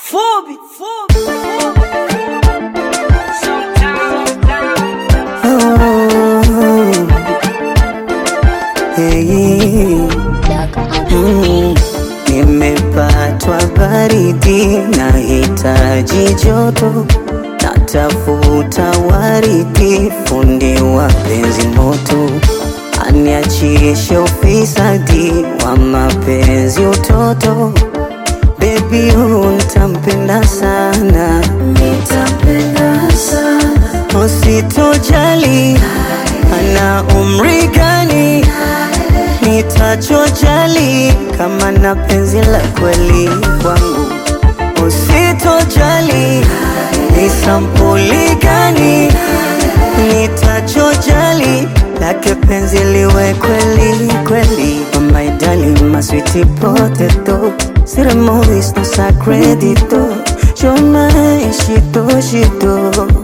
Fubi, fubi. Hey, mm, nimepatwa baridi, nahitaji joto, natafuta waridi, fundi wa penzi moto, aniachishe ufisadi wa mapenzi utoto. Baby, huyu nitampenda sana, nitampenda sana, usitojali ana umri gani, nitajojali kama na penzi la kweli kwangu, usitojali ni sampuli gani, nitajojali lake penzi liwe kweli kweli. Oh my darling, my sweetie potato, ceremonies no sacredito, you're my shito shito.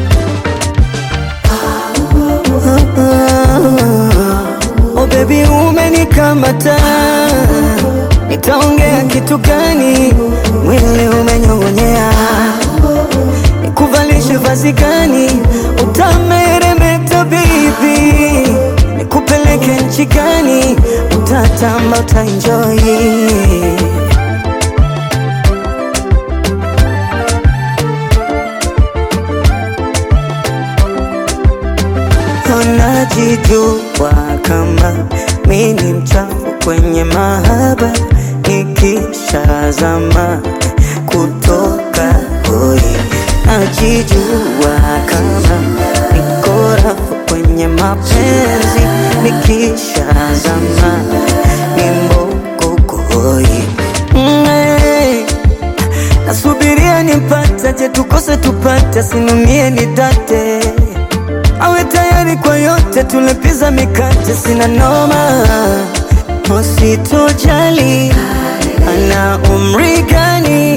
Oh baby umenikamata, nitaongea kitu gani? Mwili umenyong'onyea, nikuvalishe vazi gani? Utameremeta baby, nikupeleke nchi gani? Utatamba, utaenjoy Unajijua kama mi ni mchafu kwenye mahaba, nikishazama kutoka hoi. Najijua kama niko rafu kwenye mapenzi, nikishazama ni mboko hoi. Mm, eh. Nasubiria nimpate, je tukose tupate, sinumie nidate awe tayari kwa yote, tulepiza mikate, sina noma, usitojali ana umri gani,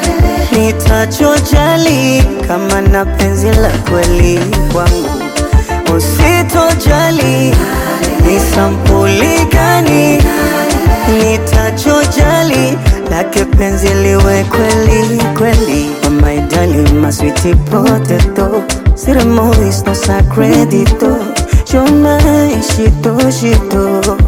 nitajojali kama na penzi la kweli kwangu, usitojali ni sampuli gani, nitajojali lake penzi liwe kweli kweli. Oh my darling, my sweetie potato, ceremonies no sacredito, you're my shito shito.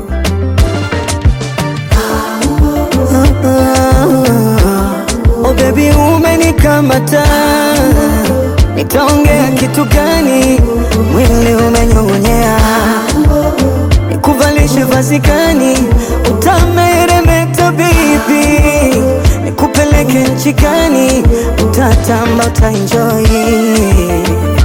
Oh baby umenikamata, nitaongea kitu gani? Mwili umenyong'onyea, nikuvalishe vazi gani? Utameremeta baby, nikupeleke nchi gani? Utatamba, utaenjoy